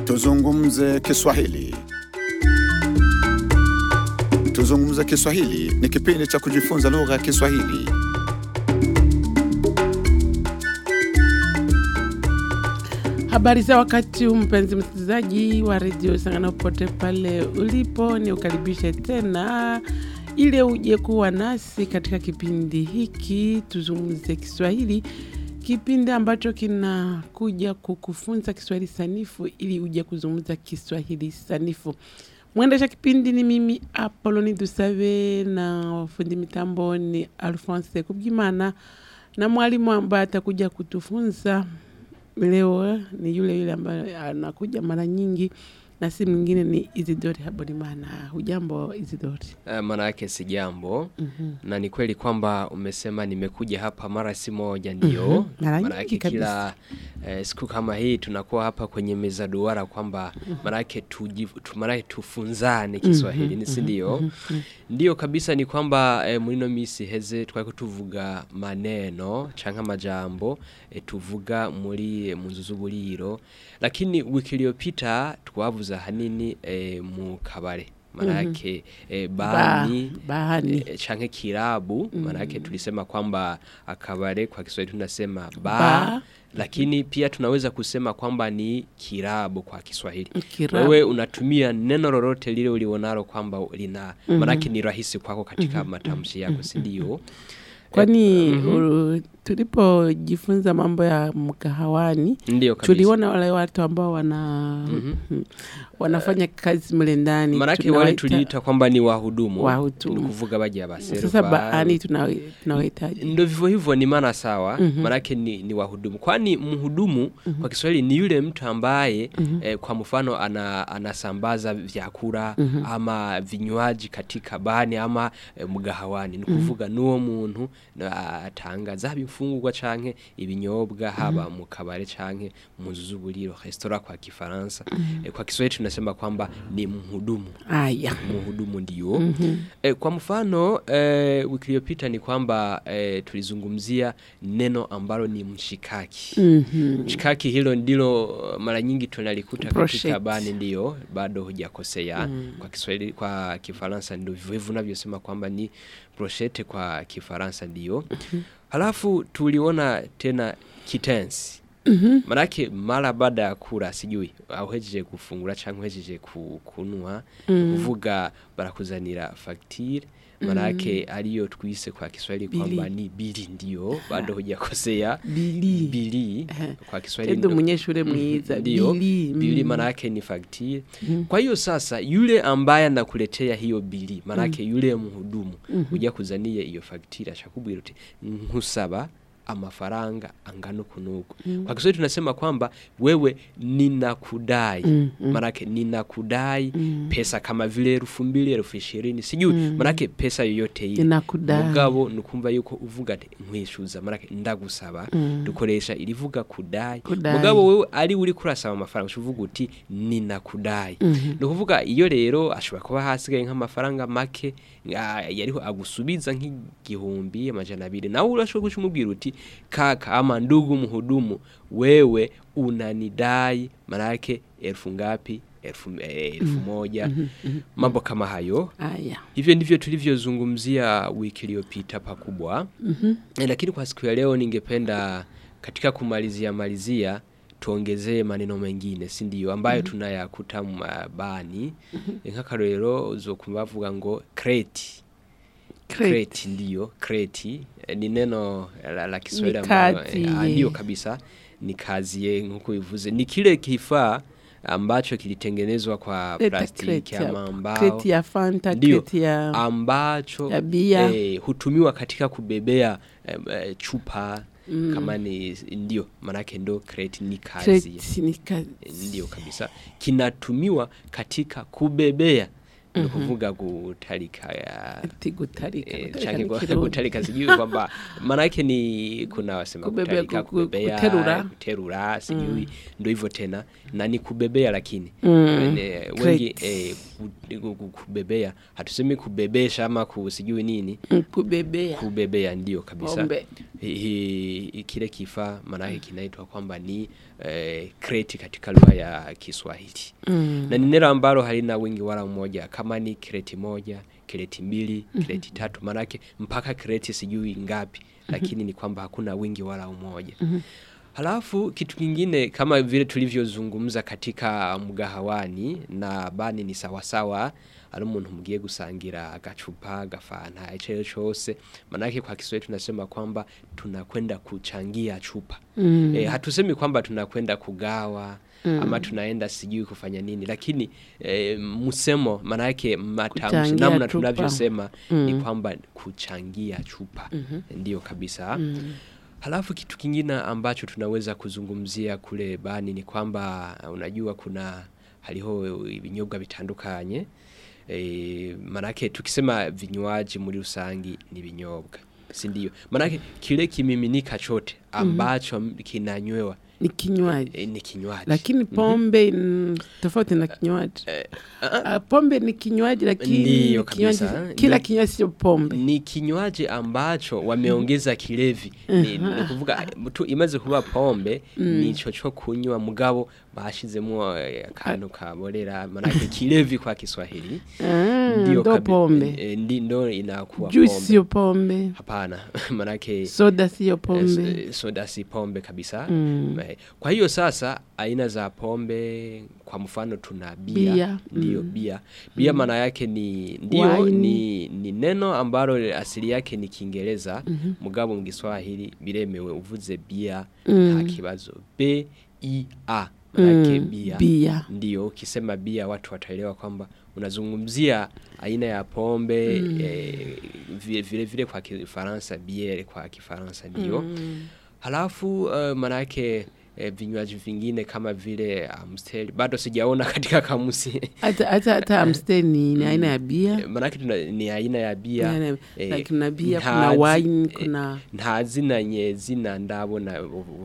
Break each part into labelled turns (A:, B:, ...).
A: Tuzungumze Kiswahili. Tuzungumze Kiswahili ni kipindi cha kujifunza lugha ya Kiswahili.
B: Habari za wakati huu, mpenzi msikilizaji wa redio Sangana, popote pale ulipo, ni ukaribishe tena ili uje kuwa nasi katika kipindi hiki tuzungumze Kiswahili, kipindi ambacho kinakuja kukufunza Kiswahili sanifu ili uje kuzungumza Kiswahili sanifu. Mwendesha kipindi ni mimi Apoloni Dusave na fundi mitambo ni Alphonse Kubwimana na mwalimu ambaye atakuja kutufunza leo ni yule yule ambaye anakuja mara nyingi na si mwingine ni Isidori Habonimana. Hujambo Isidori?
C: Uh, maana yake si jambo na ni kweli kwamba umesema nimekuja hapa mara si moja, ndio
B: Mhm. Mara
C: maana
B: nyingi
C: yake kila eh, siku kama hii tunakuwa hapa kwenye meza duara kwamba maana yake tuji- tu- maana yake tufunzane Kiswahili ni si ndio? Ndio kabisa, ni kwamba eh, muri no misi heze twari tuvuga maneno canke amajambo eh, tuvuga muri mu nzu z'uburiro, lakini wiki iliyopita twavuze ahanini eh, mu kabare maana yake eh, bani
B: Ba- bahani.
C: eh, chanke kirabu maana yake tulisema kwamba akabare kwa Kiswahili tunasema ba,
B: Ba.
C: lakini pia tunaweza kusema kwamba ni kirabu kwa Kiswahili.
B: Kirabu.
C: Wewe unatumia neno lolote lile ulionalo kwamba lina maana yake ni rahisi kwako katika matamshi yako, si ndio?
B: Kwani uh, tulipojifunza mambo ya mkahawani
C: Ndio kabisa.
B: tuliona wale watu ambao wana wanafanya kazi mle ndani
C: Maanake wale
B: tunawaita-
C: tuliita kwamba ni wahudumu,
B: Wahudumu.
C: ni kuvuga baje baserva.
B: sasa baani tuna- tunawahitaji
C: Ndo vivyo hivyo ni maana sawa, maanake ni, ni wahudumu. Kwani mhudumu kwa Kiswahili ni yule mtu ambaye eh, kwa mfano ana, anasambaza vyakula ama vinywaji katika bani ama eh, mgahawani, ni kuvuga n'uwo muntu na- atanga zaba imfungurwa canke ibinyobwa haba mu kabare canke mu nzu z'uburiro restaurant kwa Kifaransa. Eh, kwa Kiswahili tunasema kwamba ni mhudumu
B: aya
C: mhudumu ndio. E, kwa mfano e, wiki iliyopita ni kwamba e, tulizungumzia neno ambalo ni mshikaki.
B: Mhm.
C: Mshikaki hilo ndilo mara nyingi tunalikuta katika
B: Brochette.
C: bani, ndio bado hujakosea. Kwa Kiswahili, kwa Kifaransa ndio vivyo hivyo unavyosema kwamba ni brochette kwa Kifaransa ndio. Halafu tuliona tena kitensi Manake mara baada ya kula sijui auhejeje gufungura cyangwa uhejeje ku- kunwa kuvuga barakuzanira facture manake ariyo twise kwa Kiswahili kwamba
B: Bili.
C: ni bili ndio bado hujakosea
B: bili
C: bili kwa Kiswahili
B: tendo
C: ndo-
B: munyeshure mwiza
C: ndio
B: bili
C: bili
B: mm.
C: manake ni facture. Kwa hiyo sasa yule ambaye anakuletea hiyo bili manake yule mhudumu uja kuzania iyo facture ashakubwira uti nkusaba amafaranga angana uku n'uku. Kwa Kiswahili tunasema kwamba wewe ninakudai, manake ninakudai pesa kama vile elfu mbili elfu ishirini sijui manake pesa yoyote ile
B: Ninakudai.
C: mugabo nukumva yuko uvuga ati nkwishuza manake ndagusaba dukoresha irivuga kudai
B: Kudai.
C: mugabo wewe ari uri kurasaba amafaranga uvuga uti ninakudai ni ukuvuga iyo rero ashobora kuba hasigaye nk'amafaranga make ah, yariho agusubiza nk'igihumbi amajana abiri nawe urashobora guca umubwira uti kaka ama ndugu mhudumu wewe unanidai manake elfu ngapi elfu, eh, elfu moja mambo kama hayo
B: aya
C: Hivyo ndivyo tulivyozungumzia wiki iliyopita pakubwa. Eh, Lakini kwa siku ya leo ningependa katika kumalizia malizia tuongezee maneno mengine si ndio ambayo tunayakuta mabani nk'akarorero uzokumva bavuga ngo kreti
B: Crate.
C: kreti ndiyo kreti eh, ni neno la, la Kiswahili
B: Ni
C: ambalo
B: kazi,
C: eh, ah,
B: ye.
C: ndiyo kabisa ni kazi ye nk'uko bivuze ni kile kifaa ambacho kilitengenezwa kwa
B: Leta
C: plastiki
B: crate ya-
C: ama mbao
B: crate ya fanta
C: Ndio.
B: crate ya
C: ambacho
B: ya bia.
C: eh, hutumiwa katika kubebea eh, eh, chupa kama ni ndio manake ndo crate ni kazi
B: crate ni kazi
C: ndio kabisa kinatumiwa katika kubebea ni ukuvuga gutarika ya
B: ati gutarika
C: eh,
B: gutarika
C: canke
B: ni
C: gu-
B: Kirundi.
C: gutarika sijui kwamba maanake ni kuna wasema
B: Kubebea,
C: kutarika
B: ku- ku-
C: kubebea
B: kuterura.
C: kuterura sijui ndo hivyo tena na ni kubebea lakini
B: Mm.
C: Ne- wengi
B: Crates.
C: eh, ku- ku- ku- kubebea hatusemi kubebesha ama ku- sijui nini
B: Mm, kubebea
C: kubebea ndio kabisa
B: pombe
C: Hi- hi- kile kifaa maanake kinaitwa kwamba ni eh, kreti katika lugha ya Kiswahili
B: Mm.
C: na ni neno ambalo halina wingi wala umoja. Kama ni kreti moja, kreti mbili, kreti tatu, maanake mpaka kreti sijui ngapi, lakini ni kwamba hakuna wingi wala umoja. Halafu kitu kingine kama vile tulivyozungumza katika mgahawani na bani ni sawasawa ari umuntu mugiye gusangira agacupa gafanta ico cyose manake kwa Kiswahili tunasema kwamba tunakwenda kuchangia chupa
B: Mm.
C: e, hatusemi kwamba tunakwenda kugawa ama tunaenda sijui kufanya nini lakini e, msemo manake matamshi
B: Kuchangia
C: namna
B: chupa.
C: tunavyosema ni
B: Mm.
C: kwamba kuchangia chupa ndiyo kabisa
B: Mm.
C: Halafu kitu kingine ambacho tunaweza kuzungumzia kule bani ni kwamba unajua kuna hariho ibinyobwa bitandukanye e, manake tukisema vinywaji muri rusangi ni vinyobwa si ndio manake kile kimiminika chote ambacho kinanywewa
B: ni kinywaji
C: e, ni kinywaji
B: lakini pombe mm, tofauti na kinywaji Ah, pombe ni kinywaji lakini
C: Ndiyo
B: kinywaji-
C: kabisa.
B: kila
C: Ni-
B: kinywaji sio pombe
C: ni kinywaji ambacho wameongeza kilevi ni, ni kuvuga tu imaze kuba pombe nico co kunywa mugabo bashizemo eh, akantu kaborera manake kilevi kwa Kiswahili
B: Ah,
C: ndio
B: ndo
C: kabi-
B: pombe
C: eh, ndi ndo inakuwa
B: juice
C: pombe
B: sio pombe
C: hapana manake
B: soda sio
C: eh,
B: pombe
C: eh, soda si pombe kabisa
B: Mm.
C: Eh, kwa hiyo sasa aina za pombe kwa mfano tuna bia,
B: Bia,
C: ndio bia bia maana yake ni ndio
B: Wine.
C: ni, ni neno ambalo asili yake ni Kiingereza mugabo mu Kiswahili biremewe uvuze bia nta kibazo b i a manake
B: Mm,
C: bia
B: bia.
C: ndio ukisema bia watu wataelewa kwamba unazungumzia aina ya pombe eh, vile, vile vile kwa Kifaransa biere kwa Kifaransa ndio halafu uh, manake eh, vinywaji vingine kama vile Amstel bado sijaona katika kamusi
B: hata hata hata Amstel ni ni aina ya bia
C: Eh, manake tuna, ni aina ya bia
B: Ni aina-
C: eh,
B: like kuna bia
C: nta
B: kuna
C: zi-
B: wine
C: eh,
B: kuna
C: nta zina nye zina ndabona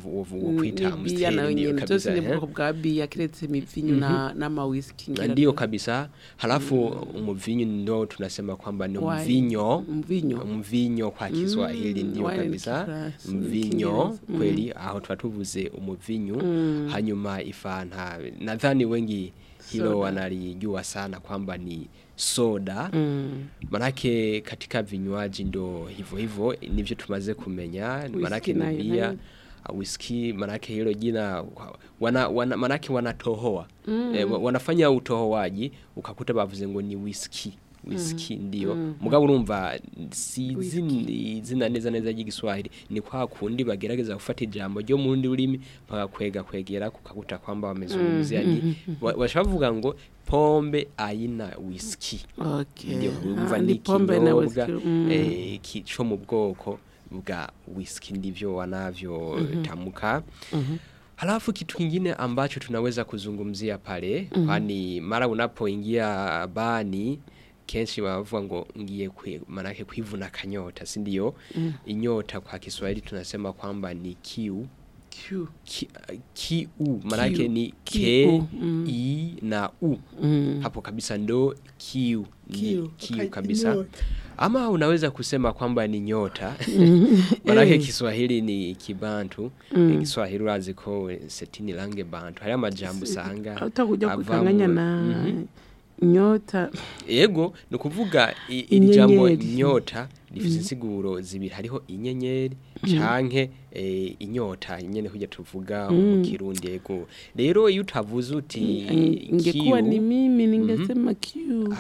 C: ukwita
B: ni bia na
C: Amstel ndio
B: wenyene
C: kabisa
B: zose ni
C: eh.
B: ubwoko bwa bia kiretse imivinyu na n'amawiski ngira
C: ndio
B: ngo.
C: kabisa halafu umuvinyo ndo tunasema kwamba ni
B: Wine.
C: mvinyo
B: mvinyo
C: mvinyo kwa Kiswahili
B: Mm,
C: ndio
B: wine ni
C: kabisa
B: Kifaransa,
C: mvinyo
B: Kiingereza. Mm.
C: kweli aho tuba tuvuze umuvinyu hanyuma ifanta nadhani wengi hilo
B: Soda.
C: wanalijua sana kwamba ni soda
B: Mm.
C: manake katika vinywaji ndo hivyo hivyo nivyo tumaze kumenya manake ni
B: nayo,
C: bia
B: nayo.
C: uh, whisky manake hilo jina wana, wana, manake wanatohoa mm. e, wanafanya utohoaji ukakuta bavuze ngo ni whisky whisky ndio mugabo urumva si zini- izina neza neza ry'igiswahili ni kwa kundi bagerageza gufata ijambo ryo mu rundi rurimi bagakwega kwegera kukakuta kwamba wamezungumzia ni wa- washavuga ngo pombe aina whisky
B: okay
C: ndio
B: Ah,
C: urumva
B: ni
C: ni
B: pombe na
C: ikinyobwa
B: whisky mm.
C: eh, ki- co mu bwoko bwa whisky ndivyo wanavyo tamka Halafu kitu kingine ambacho tunaweza kuzungumzia pale kwani mara unapoingia bani kenshi bavuga ngo ngiye kwi, manake kwivuna kanyota si ndio inyota kwa Kiswahili tunasema kwamba ni kiu
B: Q.
C: ki, kiu manake
B: Kiu.
C: ni k
B: Kiu, mm.
C: i na u
B: Mm.
C: hapo kabisa ndo kiu ni
B: Kiu,
C: kiu
B: wakati
C: kabisa
B: nyota.
C: ama unaweza kusema kwamba ni nyota manake Kiswahili ni kibantu Kiswahili urazi ko setini lange bantu hariyo amajambo usanga
B: utakuja
C: avamwo-
B: kukanganya na
C: Mhm.
B: nyota
C: ego ni ukuvuga i- iri jambo
B: Inyenyeri.
C: nyota rifite insiguro zibiri hariho inyenyeri canke eh, inyota nyene kujya tuvuga mu kirundi ego rero iyo utavuze uti
B: ingekuwa
C: kiu,
B: ni mimi ningesema Q.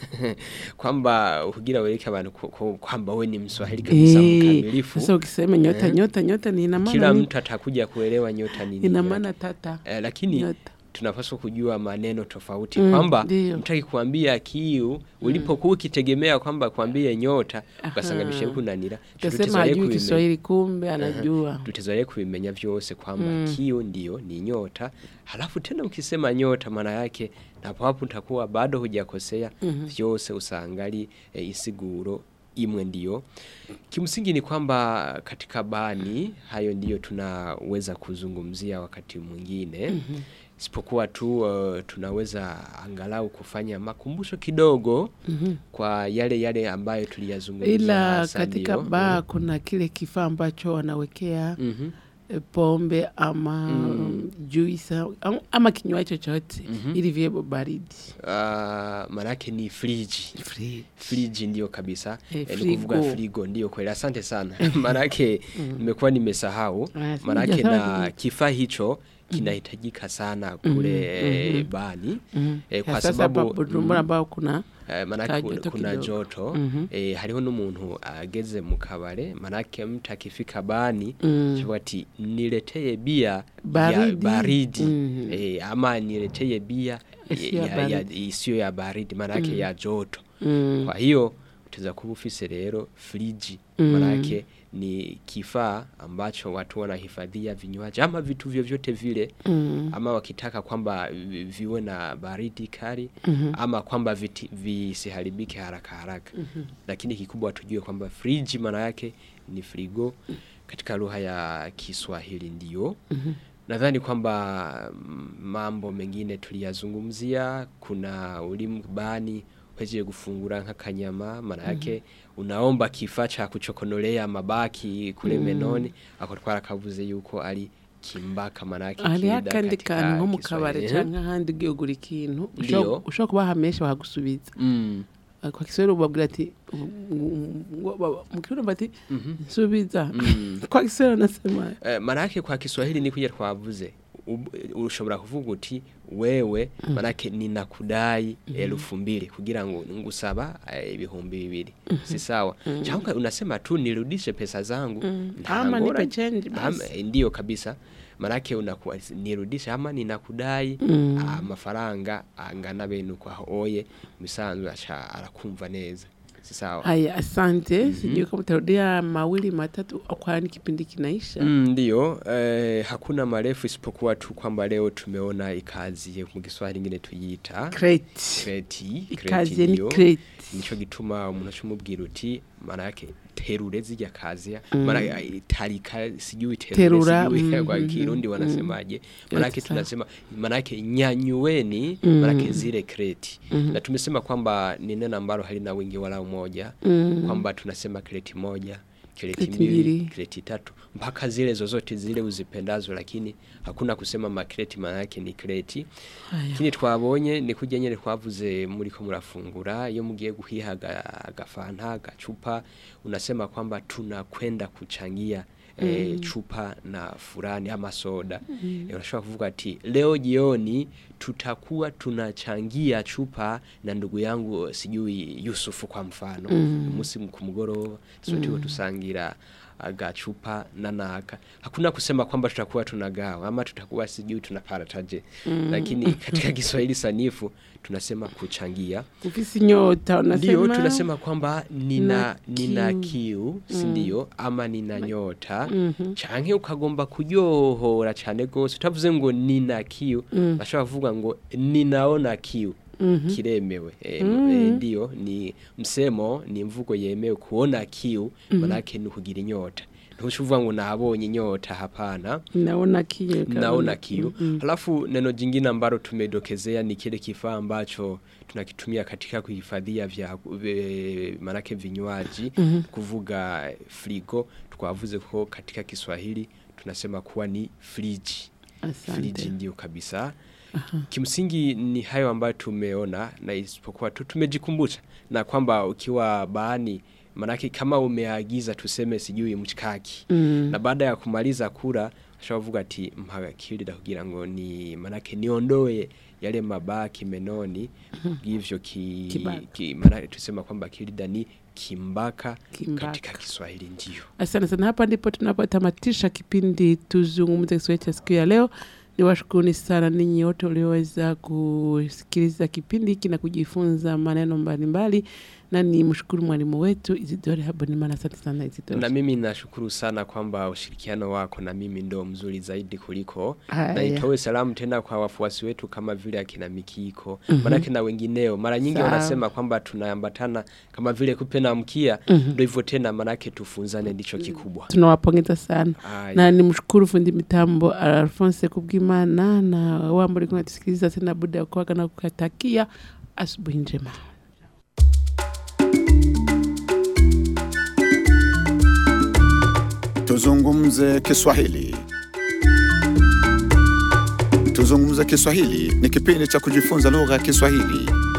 C: kwamba kugira wereke abantu ko- ko- kwamba we ni mswahili kabisa
B: Eh,
C: mkamilifu
B: sasa ukisema nyota nyota nyota ni ina
C: kila
B: maana ni-
C: mtu atakuja kuelewa nyota ni nini
B: ina
C: yake.
B: maana tata
C: eh, lakini
B: nyota
C: tunapaswa kujua maneno tofauti
B: Mm,
C: kwamba
B: ndio.
C: mtaki kuambia kiu ulipokuwa ukitegemea kwamba kuambie nyota ugasanganisha kunanira
B: Utasema hajui Kiswahili kumbe anajua.
C: tutazoea kubimenya vyose kwamba kiu ndio ni nyota halafu tena ukisema nyota maana yake napo hapo utakuwa bado hujakosea vyose usangali e, isiguro imwe ndio kimsingi ni kwamba katika bani hayo ndiyo tunaweza kuzungumzia wakati mwingine isipokuwa tu uh, tunaweza angalau kufanya makumbusho kidogo kwa yale yale ambayo tuliyazungumzia
B: Ila
C: hasa
B: katika
C: ndio.
B: baa kuna kile kifaa ambacho wanawekea
C: Mhm.
B: eh, pombe ama juisi au- ama kinywaji chochote ili viwe baridi.
C: Uh, manake ni friji
B: Free.
C: friji ndio kabisa
B: Eh,
C: eh, ni kuvuga
B: frigo.
C: frigo ndio kweli asante sana manake nimekuwa nimesahau
B: Ah, si
C: manake
B: hujasahau
C: na
B: kitu.
C: kifaa hicho kinahitajika sana kule eh, bani eh, kwa
B: Sasa hapa
C: sababu
B: Bujumbura ambao kuna
C: Eh, manake
B: Ka
C: kuna,
B: joto
C: kuna
B: kidogo.
C: joto eh, hariho n'umuntu ageze mu kabare manake mtu akifika bani
B: Mm.
C: mm. ati nileteye bia ya
B: Baridi.
C: baridi
B: Mhm.
C: eh, ama nileteye bia
B: Isiyo ya
C: ya- ya-
B: baridi.
C: isiyo ya baridi manake ya joto
B: mm,
C: kwa hiyo utaweza kuwa ufise rero friji
B: Mm.
C: manake ni kifaa ambacho watu wanahifadhia vinywaji ama vitu vyovyote vile
B: mm,
C: ama wakitaka kwamba vi- viwe na baridi kali
B: Mhm.
C: ama kwamba viti- visiharibike haraka haraka lakini kikubwa tujue kwamba friji maana yake ni frigo katika lugha ya Kiswahili ndio nadhani kwamba mm, mambo mengine tuliyazungumzia kuna ulimu bani uhejeje gufungura nk'akanyama maana yake unaomba kifaa cha kuchokonolea mabaki kule menoni ako twarakavuze yuko ari kimbaka maana yake
B: hari
C: kida
B: akandi
C: katika
B: kantu nko mu kabare
C: Kiswahili.
B: canke ahandi ugiye ugura ikintu
C: Ndio.
B: ushobora- ushobora kubaha menshi bakagusubiza
C: Mm.
B: kwa Kiswahili ubabwira ati mu Kirundi bati nsubiza kwa Kiswahili wanasema
C: Eh, manake kwa Kiswahili ni kuja twavuze Ub- ushobora kuvuga uti wewe manake ninakudai elfu mbili kugira ngo ngusaba eh, ibihumbi bibiri si sawa cyangwa unasema tu nirudishe pesa zangu nta
B: ama nipe
C: ngorane.
B: change
C: Ama,
B: basi
C: eh, ndiyo kabisa manake unakuwa nirudishe ama ninakudai
B: Mm.
C: amafaranga angana bene uko aho oye misanzwe acha arakumva neza si sawa
B: haya asante sijui kama utarudia mawili matatu kwani kipindi kinaisha
C: Mm, ndiyo eh, hakuna marefu isipokuwa tu kwamba leo tumeona ikazi mu Kiswahili ingine tuyiita
B: crate
C: kreti
B: ikaze ni crate
C: nico gituma umuntu acumubwira uti maana yake terure zirya kazi maana eh, tarika sijui terure
B: Terura,
C: sijui kwa
B: mhm,
C: Kirundi
B: mhm.
C: wanasemaje maana yake
B: Sawa.
C: tunasema maana yake nyanyueni maana yake zile kreti na tumesema kwamba ni neno ambalo halina wingi wala umoja
B: Mm.
C: kwamba tunasema kreti moja kreti
B: Kreti
C: mbili
B: mbili.
C: kreti tatu mpaka zile zozote zile uzipendazo lakini hakuna kusema makreti maana yake ni kreti
B: Haya.
C: ikindi twabonye ni kurya nyene twavuze muriko murafungura iyo mugiye guhiha aga- agafanta agacupa unasema kwamba tunakwenda kuchangia E, chupa na furani ama soda mm. e, unashobora kuvuga ati leo jioni tutakuwa tunachangia chupa na ndugu yangu sijui Yusufu kwa mfano mm. umunsi ku mugoroba sote mm. tusangira agacupa na naka hakuna kusema kwamba tutakuwa tunagawa ama tutakuwa sijui tunaparataje mm. lakini katika Kiswahili sanifu tunasema kuchangia
B: ufise inyota
C: ndio
B: unasema
C: tunasema kwamba nina
B: Na
C: nina
B: kiu.
C: kiu si ndio ama nina nyota canke ukagomba kuryohora cane gose utavuze ngo nina kiu bashobora kuvuga ngo ninaona kiu kiremewe e, e, ndio ni msemo ni mvugo yemewe kuona kiu manake ni kugira inyota ntushuvuga ngo nabonye inyota hapana
B: naona kiyo
C: naona kiu halafu neno jingine ambalo tumedokezea ni kile kifaa ambacho tunakitumia katika kuhifadhia vya e, manake vinywaji kuvuga frigo twavuze ko katika Kiswahili tunasema kuwa ni friji friji
B: asante
C: ndio kabisa kimsingi ni hayo ambayo tumeona na isipokuwa tu tumejikumbusha na kwamba ukiwa baani manake kama umeagiza tuseme sijui mchikaki
B: Mm.
C: na baada ya kumaliza kula ashavuga ati mpakakirira kugira ngo ni manake niondoe yale mabaki menoni hivyo ki,
B: Kibaka.
C: ki manake tusema kwamba kirida ni kimbaka,
B: Kimbaka.
C: katika Kiswahili ndio
B: Asante sana. Hapa ndipo tunapotamatisha kipindi Tuzungumze Kiswahili cha siku ya leo. Ni washukuruni sana ninyi wote ulioweza kusikiliza kipindi hiki na kujifunza maneno mbalimbali, na ni mshukuru mwalimu wetu Isidore Habonimana. Asante sana Isidore.
C: Na mimi nashukuru sana kwamba ushirikiano wako na mimi ndo mzuri zaidi kuliko
B: Haya.
C: na itoe salamu tena kwa wafuasi wetu kama vile akina Mikiko manake na wengineo. Mara nyingi
B: Sawa.
C: wanasema kwamba tunaambatana kama vile kupe na mkia, ndo hivyo tena, manake tufunzane ndicho kikubwa.
B: tunawapongeza sana
C: Haya.
B: na ni mshukuru fundi mitambo Alphonse Kubwimana na wambo likuwa natusikiliza tena buda ya kuaga na kukatakia asubuhi njema.
A: Tuzungumze Kiswahili. Tuzungumze Kiswahili ni kipindi cha kujifunza lugha ya Kiswahili